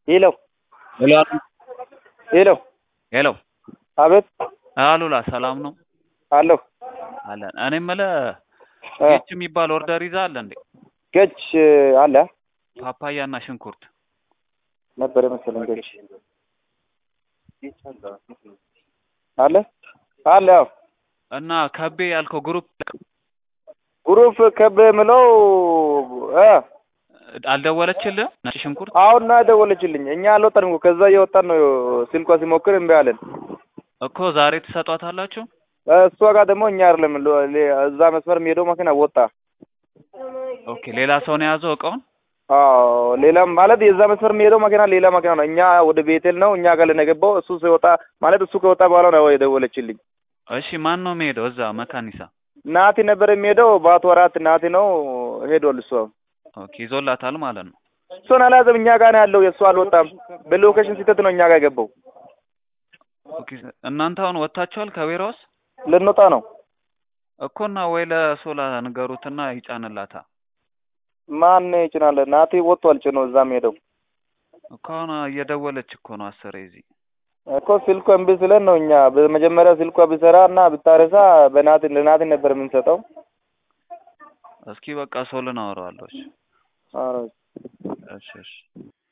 ሄሎ ሄሎ ሄሎ ሄሎ አቤት አሉላ ሰላም ነው አለሁ አለን። እኔ የምልህ እ ጌች የሚባል ኦርደር ይዘሃል እንዴ? ገች አለ ፓፓያ እና ሽንኩርት ነበር መሰለኝ ገች አለ አለ ያው እና ከቤ ያልከው ግሩፕ ግሩፕ ከብ የምለው እ አልደወለችልህ? ነጭ ሽንኩርት አሁን ነው የደወለችልኝ። እኛ አልወጣንም እኮ ከዛ እየወጣን ነው። ስልኳ ሲሞክር እምቢ አለን። እኮ ዛሬ ትሰጧታላችሁ? እሷ ጋር ደግሞ እኛ አይደለም ሎ- ሌ- እዛ መስመር የሚሄደው መኪና ወጣ። ኦኬ ሌላ ሰው ነው የያዘው እቃውን? አዎ ሌላም ማለት የዛ መስመር የሚሄደው መኪና ሌላ መኪና ነው። እኛ ወደ ቤቴል ነው እኛ ጋር ለነገባው እሱ ሲወጣ ማለት እሱ ከወጣ በኋላ ነው የደወለችልኝ። እሺ ማን ነው የሚሄደው እዛ መካኒሳ? ናቲ ነበር የሚሄደው በአቶ አራት ናቲ ነው ሄዷል። እሱ ኦኬ ይዞላታል ማለት ነው። እሱን አልያዘም። እኛ ጋር ነው ያለው። የእሱ አልወጣም። በሎኬሽን ሲተት ነው እኛ ጋር የገባው። ኦኬ እናንተ አሁን ወጥታችኋል ከቤራውስ? ልንወጣ ነው። እኮና ወይ ለሶላ ንገሩትና ይጫንላታ ማን ይጭናል? ናቲ ወጥቷል ጭኖ እዛም ሄደው እኮ አሁን እየደወለች እኮ ነው አስሬ እዚህ እኮ ስልኩ እምቢ ስለን ነው እኛ በመጀመሪያ ስልኳ ቢሰራ እና ብታረሳ በናቲ ለናቲ ነበር የምንሰጠው። እስኪ በቃ ሶልን አወራዋለሁ። እሺ ኧረ እሺ እሺ